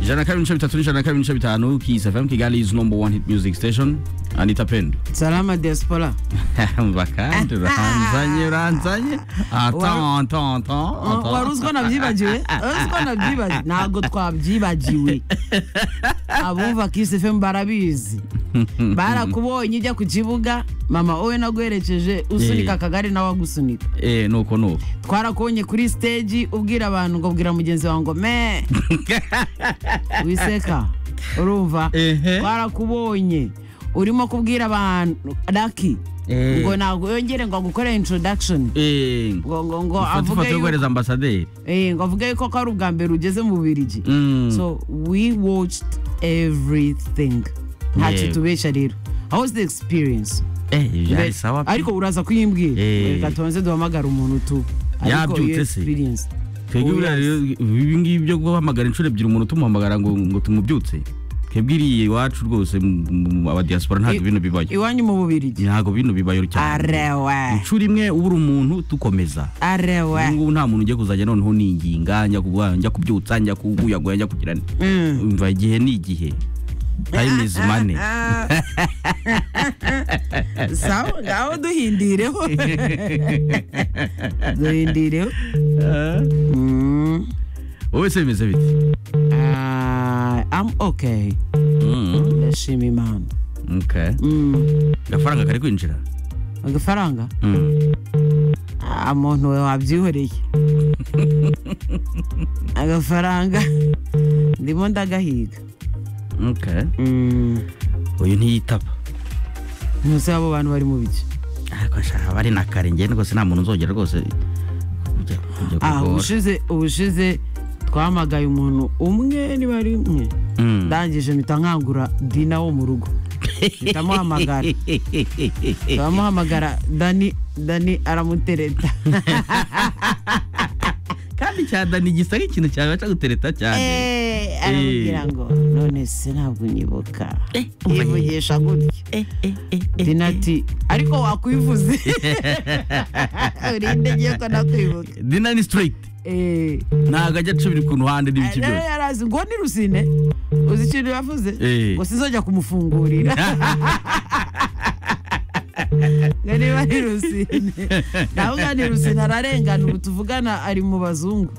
jana kabiri n'ibice bitatu n'ijana na kabiri n'ibice bitanu Kiss FM Kigali is number one hit music station Anita Pendo Salama diaspora. bakandi uranzanye uranzanye Wa- Attends, attends, attends, attends. wari uzi ko nabyibagiwe wari uzi ko nabyibagiwe ntabwo twabyibagiwe abumva kisi fm barabizi barakubonye ujya ku kibuga mama wowe naguherekeje usunika Eh. akagari nawe agusunika eh nuko nuko twarakubonye kuri stage ubwira abantu ngo bwira mugenzi wawe ngo me wiseka urumva Ehe. twarakubonye urimo kubwira abantu laki Eh. ngo ntabwo yongere ngo agukorere introduction eh ngo ngo ngo ifoto avuge yo yuko guhereza ambasaderi Eh, ngo avuge yuko ko ari ubwa mbere ugeze mu birigi Mm. so we watched everything ntacyo Yego. tubeshya rero how was the experience eh byari Mbere- sawa pe. ariko uraza kuyimbwira Eh. reka tubanze duhamagara umuntu tu ariko Yabyutse iyo se? experience twebwe Oh, buriya yes. rero ibi ngibi byo guhamagara inshuro ebyiri umuntu tumuhamagara ngo ngo tumubyutse twebwe iriya iwacu rwose mu- mu- mu- abadiyasipora ntabwo I- bino bibayo iwanyu mu bubirigi ntabwo bino bibayo cyane arewe inshuro imwe uba uri umuntu tukomeza arewe ubu ngubu nta muntu ugiye kuzajya noneho ninginga njya kuba njya kubyutsa njya kuguyaguya njya kugira ni Mm. umva igihe ni igihe time is money sawa ngaho duhindireho duhindireho Mm. wowe se bimeze bite Ah, I'm okay Mm, ndashima imana okay. Mm. agafaranga kari kwinjira agafaranga Mm. Ah, muntu we wabyihoreye agafaranga ndimo ndagahiga Okay. Mm. uyu ntiyitaba ntuzi abo bantu bari mu biki ariko nshaka bari na kare njye rwose nta muntu uzongera rwose kujya kujya Ah, kugora. ubushize ubushize twamagaye umuntu umwe niba ari umwe Mm. ndangije mpita nkangura dina wo mu rugo mpita muhamagara turamuhamagara dani dani aramutereta kandi cyada ni gisa nk'ikintu cyawe baca gutereta cyane Eh, aramubwira ngo none se ntabwo unyibuka Eh, umva nyine. yivugisha gutya Eh, eh, eh, eh. dina ati ariko wakwivuze urinde ngiye ko nakwibuka dina ni straight Eh, ntabwo ajya acubira ku ruhande n'ibiki rero byose yarazi ngo ni rusine uzi ikintu yavuze Eh. ngo sinzojya kumufungurira ngo niba ari rusine nawe ungana ni rusine ararengana ubu tuvugana ari mu bazungu